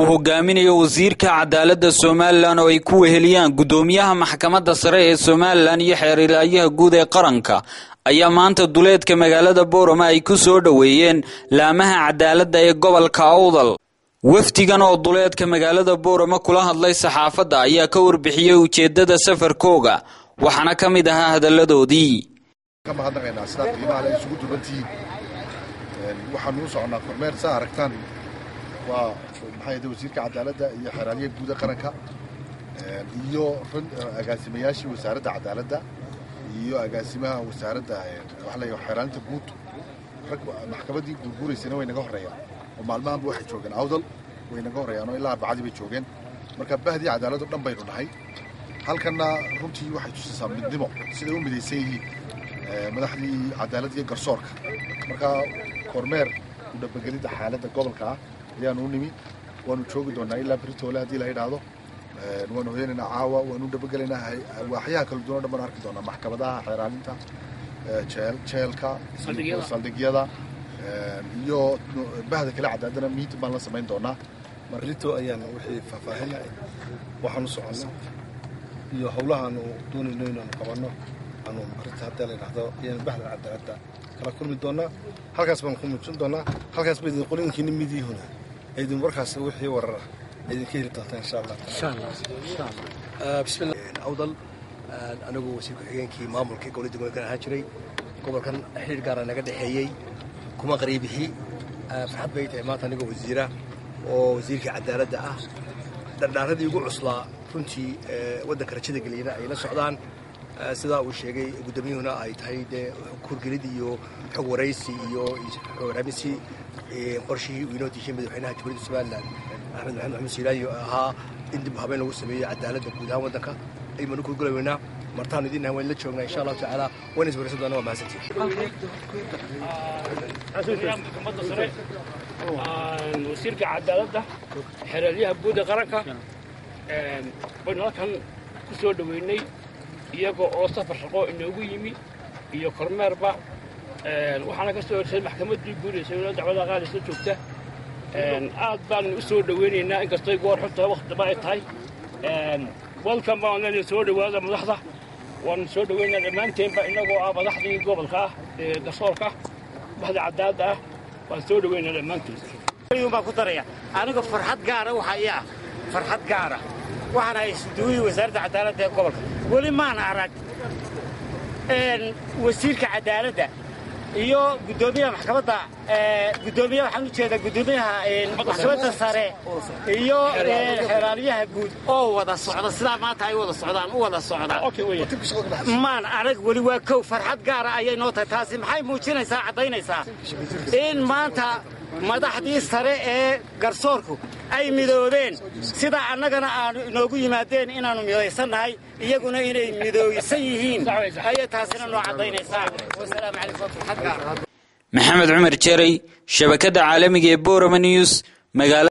uu hogaaminayo wasiirka cadaaladda somalilan oo ay ku weheliyaan guddoomiyaha maxkamadda sare ee somalilan iyo xeerilaayaha guud ee qaranka ayaa maanta duleedka magaalada boorama ay ku soo dhoweeyeen laamaha cadaaladda ee gobolka awdal wafdigan oo duleedka magaalada boorama kula hadlay saxaafadda ayaa ka warbixiyey ujeeddada safarkooga waxaana ka mid ahaa hadalladoodii ka mahadnaqaynaa sidaad qiimaha le isugu dubantihiin waxaanu u soconnaa kormeer saa aragtaan waa maxay ahde wasiirka cadaaladda iyo xeeraalyaha guuda qaranka iyo agaasimayaashii wasaaradda cadaaladda iyo agaasimaha wasaaradda waxa la xeeraalinta guud rag maxkamaddii guurguuraysana way naga horreeyaan oo maalmahanba waxay joogeen awdal way naga horreeyaan oo ilaa arbacadii bay joogeen marka bahdii cadaaladdo dhan baynu nahay halkanna runtii waxay tusaysaa midnimo siday u midaysan yihiin madaxdii cadaaladda iyo garsoorka marka kormeer u dhabagelidda xaaladda gobolka ah ayaanu u nimi waanu joogi doonaa ilaa beritoole haddii la yidhaahdo waanu hoyanaynaa caawa waanu dhabagelaynaa waaxyaha kala duwan o dhan baanu arki doonaa maxkamadaha xeeraalinta jeelka saldhigyada iyo bahda kale cadaadana miitin baan la samayn doonaa marrito ayaan wixii faahfaahina waxaanu soconnaa iyo howlahaanu doonayno inaanu qabanno aanu arrinta haddii la yidhaahdo ayaan bahda cadaaladda kala kulmi doonaa halkaas baanu ku muujin doonaa halkaas ba idin qolinkiina midiyihuna idin warkaas wixii warar ah idinka heli doontaa insha allah bismillah awdal anigu wasiir ku-xigeenkii maamulka gobolada gobolkan ahaan jiray gobolkan xiriir gaara naga dhexeeyey kuma qariibixi farxad bay tahay maanta anigoo wasiira oo wasiirkii cadaaladda ah dhardhaaradii ugu cuslaa runtii waddanka rajada geliyana ay la socdaan sidaa uu sheegay guddoomiyuhuna ay tahay dee kurgelid iyo xog waraysi iyo xogwaraaminsi qorshihii uu inoo diishay madaxweynaha jamhuuriyadda somalilan axmed maxamed maxamed siilaayo ahaa in dib habeen lagu sameeyo cadaaladda guud ahaan waddanka aybaanu kurgulaweynaa martaanu idin nahay waan la joognaa insha allahu tacaala wayna iswaraysan doonaa waa mahadsantihin wasiirka cadaaladda xeeraalyaha guud ee qaranka baynu halkan ku soo dhoweynay iyaga oo safar shaqo inoogu yimi iyo kormeerba waxaana ka soo horsay maxkamaddii guuraysa inoo dacwada qaadaysa joogta aad baanu u soo dhoweynaynaa inkastay goor xunta waktaba ay tahay welkan baan leenahay soo dhowaada madaxda waanu soo dhoweynaa dhammaanteenba innagoo ah madaxdii gobolka ah ee garsoorka baxda cadaaladda ah waan soo dhoweynaa dhammaantood baan ku daraya aniga farxad gaara waxa ii ah farxad gaara waxaan hay isduwihii wasaaradda cadaaladda ee gobolka weli maan arag wasiirka cadaaladda iyo guddoomiyaha maxkamadda guddoomiyaha waxaan u jeedaa guddoomiyaha maxkamadda sare iyo xeeraalyaha guud oo wada socda sidaa maanta ay wada socdaan u wada socda maan arag weli waa kow farxad gaara ayay noo tahay taasi maxay muujinaysaa caddaynaysaa in maanta madaxdii sare ee garsoorku ay midoobeen sida annagana aanu inoogu yimaadeen inaannu midaysannahay iyaguna inay midooysan yihiin ayay taasina noo caddaynaysaa wasalaamu calaykum farxad gaara maxamed cumar jerey shabakadda caalamiga ee borama news magaala